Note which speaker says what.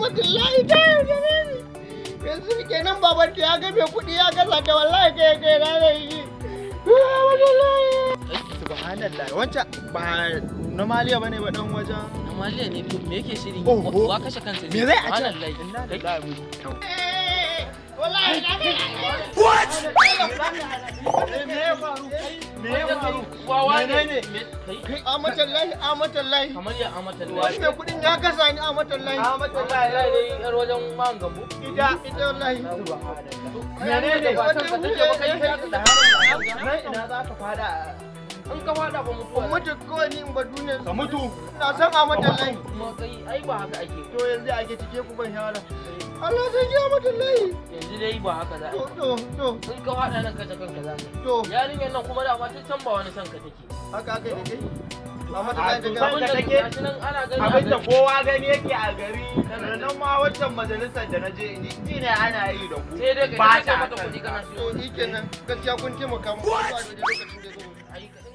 Speaker 1: Amatullahi ta yaudare ni. Yanzu kenan baban ta ya ga mai kuɗi ya gaza ta wallahi kai kai na da yi. Amatullahi. Subhanallah wancan ba na maliya bane ba dan wajen.
Speaker 2: Amaliya ne to me yake shirin
Speaker 1: Oh, oh.
Speaker 2: wa kashe kansa ne
Speaker 1: Me zai a ce?
Speaker 2: Subhanallahi. Kai,
Speaker 1: Wallahi na ga
Speaker 3: Me ya faru? Me ya faru?
Speaker 2: wawa ne
Speaker 3: Menene?
Speaker 2: Me- kai
Speaker 1: Kai amatallahi amatallahi.
Speaker 2: kamar ya amata
Speaker 1: Wani mai kuɗin ya gasa ni amatallahi.
Speaker 2: Amatallahi dai yar wajen man gambo
Speaker 1: Ita ita wallahi.
Speaker 3: Menene?
Speaker 2: ba san ka take ba kai kai da harin
Speaker 3: Nan ina za ka fada?
Speaker 2: in ka fada ba mutuwa
Speaker 1: Kun mutu kawai ni in ba duniyar.
Speaker 3: Ka mutu.
Speaker 1: Na san amatallahi.
Speaker 2: kuma kai ai ba haka ake
Speaker 1: To yanzu ake cike ku ban shawara. Allah sai ya amatallahi.
Speaker 2: yanzu dai ba haka za a
Speaker 1: To to to
Speaker 2: yi in ka fada nan ka ta kanka za ka
Speaker 1: to.
Speaker 2: yi yarinyar nan kuma da ma ta can ba wani son ka take
Speaker 1: Haka aka yi da kai.
Speaker 3: A
Speaker 1: Amatallahi
Speaker 3: to
Speaker 1: da
Speaker 3: san
Speaker 1: kai.
Speaker 3: ka
Speaker 2: Abinda
Speaker 3: take?
Speaker 2: gashi nan ana gani a
Speaker 3: Abinda
Speaker 2: gari.
Speaker 3: kowa gani yake a gari, sannan ma waccan majalisar da na je ni ji ne ana yi da ku.
Speaker 2: sai dai ka
Speaker 3: Ba
Speaker 2: kashe
Speaker 3: ta
Speaker 2: mata
Speaker 3: kan
Speaker 2: kuɗi kana
Speaker 1: To
Speaker 2: siyo
Speaker 1: shi kenan gaskiya kun taimaka mu. Ba da lokacin da zo.
Speaker 2: ai